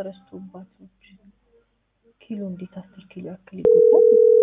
ተረስቶባት ነው። ኪሎ እንዴት አስር ኪሎ ያክል ይጎዳል?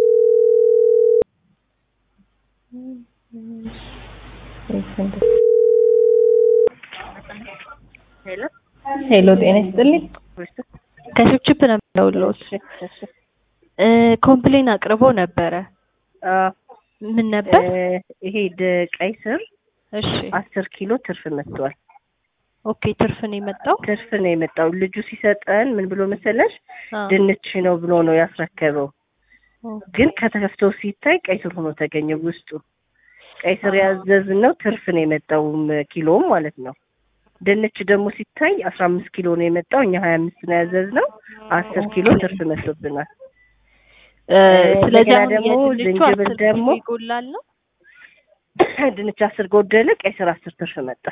ሄሎ ሄሎ ጤና ይስጥልኝ። ከችፕችፕ ነው የምደውልልዎት። እ ኮምፕሌን አቅርቦ ነበረ። ምን ነበር? ይሄ ደ- ቀይ ስር እሺ አስር ኪሎ ትርፍ መጥቷል። ኦኬ ትርፍ ነው የመጣው። ትርፍ ነው የመጣው። ልጁ ሲሰጠን ምን ብሎ መሰለሽ አ፣ ድንች ነው ብሎ ነው ያስረከበው። ኦ፣ ግን ከተከፍቶ ሲታይ ቀይ ስር ሆኖ ተገኘ ውስጡ። ቀይ ስር ያዘዝነው ትርፍ ነው የመጣው ኪሎም ማለት ነው። ድንች ደግሞ ሲታይ አስራ አምስት ኪሎ ነው የመጣው። እኛ ሀያ አምስት ነው ያዘዝነው። አስር ኪሎ ትርፍ መጥቶብናል። እ፣ ስለዚህ እንደገና አሁን ደግሞ የድንቹ ዝንጅብል አስር ደግሞ ኪሎ ይጎላል ነው። ድንች አስር ጎደለ፣ ቀይ ስር አስር ትርፍ መጣ።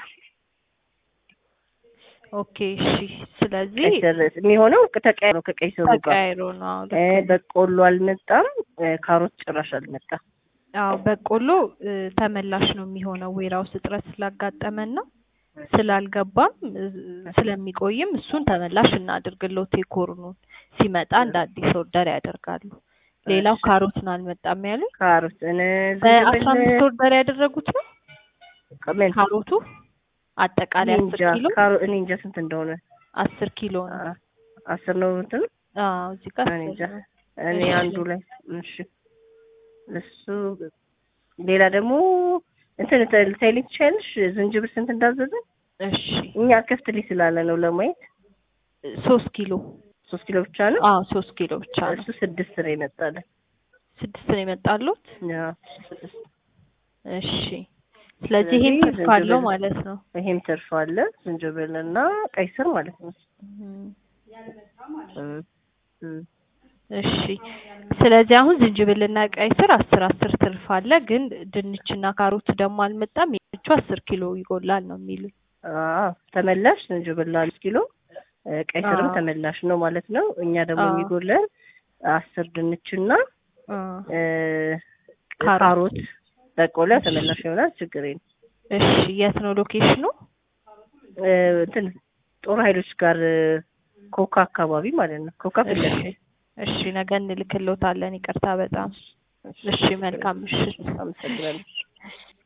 ኦኬ እሺ። ስለዚህ ቀይ ስር የሚሆነው ተቀያይሮ ነው ከቀይ ስሩ ጋር ተቀያይሮ ነው። አዎ ልክ እ፣ ነው። በቆሎ አልመጣም። እ፣ ካሮት ጭራሽ አልመጣም። አዎ በቆሎ እ፣ ተመላሽ ነው የሚሆነው ዌራውስ እጥረት ስላጋጠመን ነው ስላልገባም እ፣ ስለሚቆይም እሱን ተመላሽ እናድርግልዎት። የኮርኑን ሲመጣ እንደ አዲስ ኦርደር ያደርጋሉ። ሌላው እሺ። ካሮት ነው አልመጣም ያሉኝ። ካሮት እነ በአስራ ዝንጅብል አምስት ኦርደር ያደረጉት ነው ምን ካሮቱ አጠቃላይ እኔ አስር እንጃ ኪሎ ካሮ እኔ እንጃ ስንት እንደሆነ አስር ኪሎ ነው። አ- አስር ነው እንትን አዎ እዚህ ጋር እኔ አስር እንጃ ነው። እኔ እሺ። አንዱ ላይ እሺ እሱ ሌላ ደግሞ እንትን ታይልኝ ትችያለሽ ዝንጅብል ስንት እንዳዘዘ እሺ እኛ ከፍትልኝ ስላለ ነው ለማየት ሶስት ኪሎ ሶስት ኪሎ ብቻ ነው አዎ ሶስት ኪሎ ብቻ ነው። እሱ ስድስት ነው የመጣለን ስድስት ነው የመጣሉት። ያው ስድስት እሺ ስለዚህ ይሄም ስለዚህ ትርፍ አለው ዝንጅብል- ማለት ነው። ይሄም ትርፍ አለ ዝንጅብል እና ቀይ ስር ማለት ነው እም፣ እም፣ እም። እሺ ስለዚህ አሁን ዝንጅብልና ቀይ ስር አስር አስር ትርፍ አለ፣ ግን ድንችና ካሮት ደግሞ አልመጣም። የድንቹ አስር ኪሎ ይጎላል ነው የሚሉኝ። አዎ ተመላሽ ዝንጅብል አምስት ኪሎ እ፣ ቀይ ስርም አዎ። ተመላሽ ነው ማለት ነው። እኛ ደግሞ አዎ። የሚጎለን አስር ድንችና አ፣ እ፣ ካሮት። ካሮት በቆሎ ተመላሽ ይሆናል። ችግር የለም። እሺ የት ነው ሎኬሽኑ? እ፣ እንትን ጦር ኃይሎች ጋር እ፣ ኮካ አካባቢ ማለት ነው። ኮካ ፊት እሺ ለፊት። እሺ ነገ እንልክልዎታለን። ይቅርታ በጣም እሺ። መልካም ምሽት። አመሰግናለሁ።